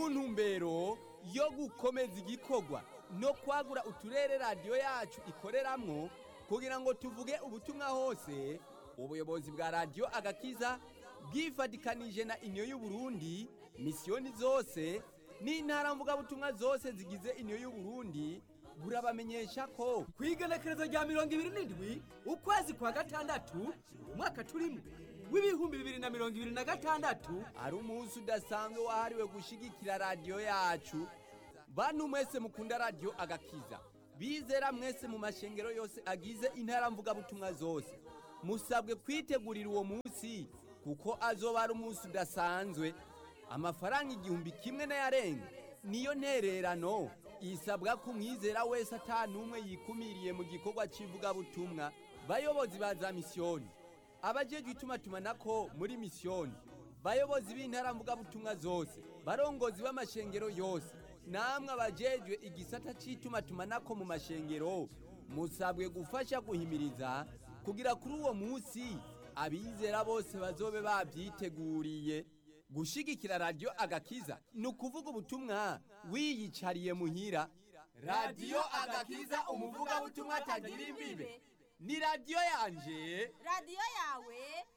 mu ntumbero yo gukomeza igikorwa no kwagura uturere radiyo yacu ikoreramwo kugira ngo tuvuge ubutumwa hose ubuyobozi bwa radiyo agakiza bwifatikanije na inyo y'uburundi misiyoni zose n'intara mvugabutumwa zose zigize inyo y'uburundi burabamenyesha ko ku igenekerezo rya mirongo ibiri n'indwi ukwezi kwa gatandatu umwaka turimo w'ibihumbi bibiri na mirongo ibiri na gatandatu ari umunsi udasanzwe wahariwe gushyigikira radiyo yacu bantu mwese mukunda radiyo agakiza bizera mwese mu mashengero yose agize intara mvugabutumwa zose musabwe kwitegurira uwo munsi kuko azoba ari umunsi udasanzwe amafaranga igihumbi kimwe n'ayarenga niyo ntererano isabwa ko umwizera wese atanumwe yikumiriye mu gikorwa cy'ivugabutumwa bayobozi ba za misiyoni abajejwe itumatumanako muri misiyoni bayobozi b'intara mvugabutumwa zose barongozi b'amashengero yose namwe abajejwe igisata cy'itumatumanako mu mashengero musabwe gufasha guhimiriza kugira kuri uwo munsi abizera bose bazobe babyiteguriye gushigikira radiyo agakiza ni ukuvuga ubutumwa wiyicariye muhira radiyo agakiza umuvugabutumwa atagira imbibe ni radiyo yanje radiyo yawe